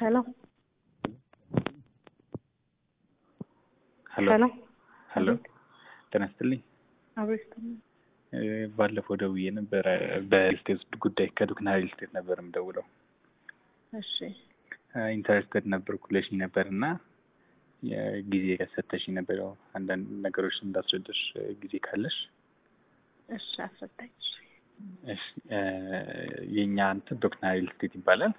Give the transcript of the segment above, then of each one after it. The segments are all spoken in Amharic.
ሄሎ ሄሎ ሄሎ ሄሎ ጤና ይስጥልኝ። አብሬስት እ ባለፈው ደውዬ ነበረ በሪል ስቴት ጉዳይ ከዱክና ሪል ስቴት ነበር የምደውለው። እሺ ኢንተረስትድ ነበርኩ ብለሽኝ ነበር እና ጊዜ ሰተሽኝ ነበር። ያው አንዳንድ ነገሮች እንዳስረዳሽ ጊዜ ካለሽ እሺ አስረዳኝ። እሺ እሺ እ የእኛ እንትን ዶክና ሪል ስቴት ይባላል።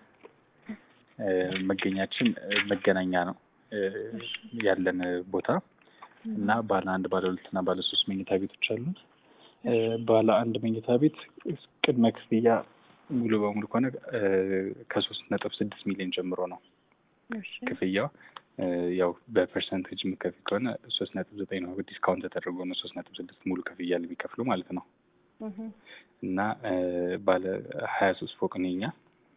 እ መገኛችን እ መገናኛ ነው እ ያለን ቦታ እና ባለ አንድ ባለ ሁለት እና ባለ ሶስት መኝታ ቤቶች አሉ። እ ባለ አንድ መኝታ ቤት ቅድመ ክፍያ ሙሉ በሙሉ ከሆነ እ ከሶስት ነጥብ ስድስት ሚሊዮን ጀምሮ ነው እሺ ክፍያው። እ ያው በፐርሰንቴጅ የምከፍል ከሆነ ሶስት ነጥብ ዘጠኝ ነው። ዲስካውንት ተደርጎ ነው ሶስት ነጥብ ስድስት ሙሉ ክፍያ የሚከፍሉ ማለት ነው። እህ እና እ ባለ ሀያ ሶስት ፎቅ ነው የኛ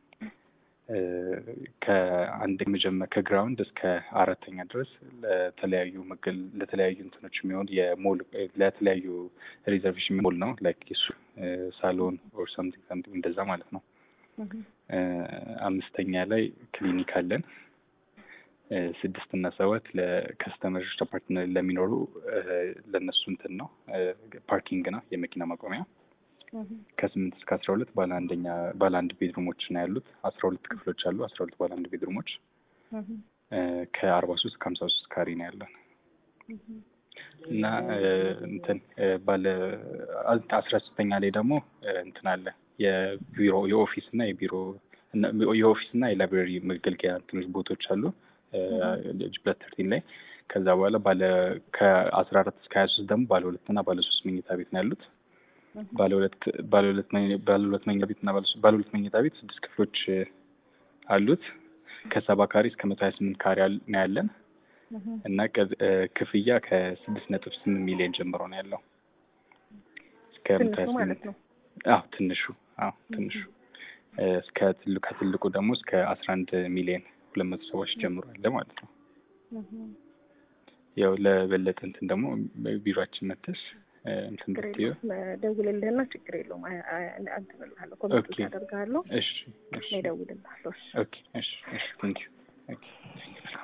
እ ከአንድ መጀመር ከግራውንድ እስከ አራተኛ ድረስ ለተለያዩ መገል ለተለያዩ እንትኖች የሚሆን የሞል ለተለያዩ ሪዘርቬሽን ሞል ነው ላይክ የሱ ሳሎን ኦር ሳምቲንግ ሳምቲንግ እንደዛ ማለት ነው። እህ እ አምስተኛ ላይ ክሊኒክ አለን። እ ስድስት እና ሰባት ለከስተመሮች አፓርትመንት ለሚኖሩ እ ለእነሱ እንትን ነው እ ፓርኪንግ ነው የመኪና ማቆሚያ። እህ ከስምንት እስከ አስራ ሁለት ባለ አንደኛ ባለ አንድ ቤድሩሞች ነው ያሉት። አስራ ሁለት ክፍሎች አሉ። አስራ ሁለት ባለ አንድ ቤድሩሞች እህ እ ከአርባ ሶስት ከሀምሳ ሶስት ካሬ ነው ያለን እህ እና እ እንትን እ ባለ አስራ ሶስተኛ ላይ ደግሞ እ እንትን አለ የቢሮ የኦፊስ እና የቢሮ እና የኦፊስ እና የላይብራሪ መገልገያ እንትኖች ቦታዎች አሉ ጅ ፕላስ ተርቲን ላይ ከዛ በኋላ ባለ ከአስራ አራት እስከ ሀያ ሶስት ደግሞ ባለ ሁለት እና ባለ ሶስት መኝታ ቤት ነው ያሉት። ባለ ሁለት ባለ ሁለት መኝ- ባለ ሁለት መኝታ ቤት እና ባለ ሶስት- ባለ ሁለት መኝታ ቤት ስድስት ክፍሎች እ አሉት ከሰባ ካሬ እስከ መቶ ሀያ ስምንት ካሬ አል- ነው ያለን እህ እና ከ- እ ክፍያ ከስድስት ነጥብ ስምንት ሚሊዮን ጀምሮ ነው ያለው እስከ መቶ ሀያ ትንሹ ማለት ስምንት ነው። አዎ ትንሹ አዎ ትንሹ እ እስከ ትልቁ ከትልቁ ደግሞ እስከ አስራ አንድ ሚሊዮን ሁለት መቶ ሰዎች ጀምሮ አለ ማለት ነው። እህ ያው ለበለጠ እንትን ደግሞ ቢሮአችን መተሽ እ እንትን ችግር ብትይው የለውም። ደውልልህና ችግር የለውም። አ- አ- እንትን እልሃለሁ ኮሚኒኬት ኦኬ። አደርግሃለሁ። እሺ እሺ እኔ እደውልልሃለሁ። እሺ ኦኬ እሺ እሺ ቴንክ ዩ ኦኬ ቴንክ ዩ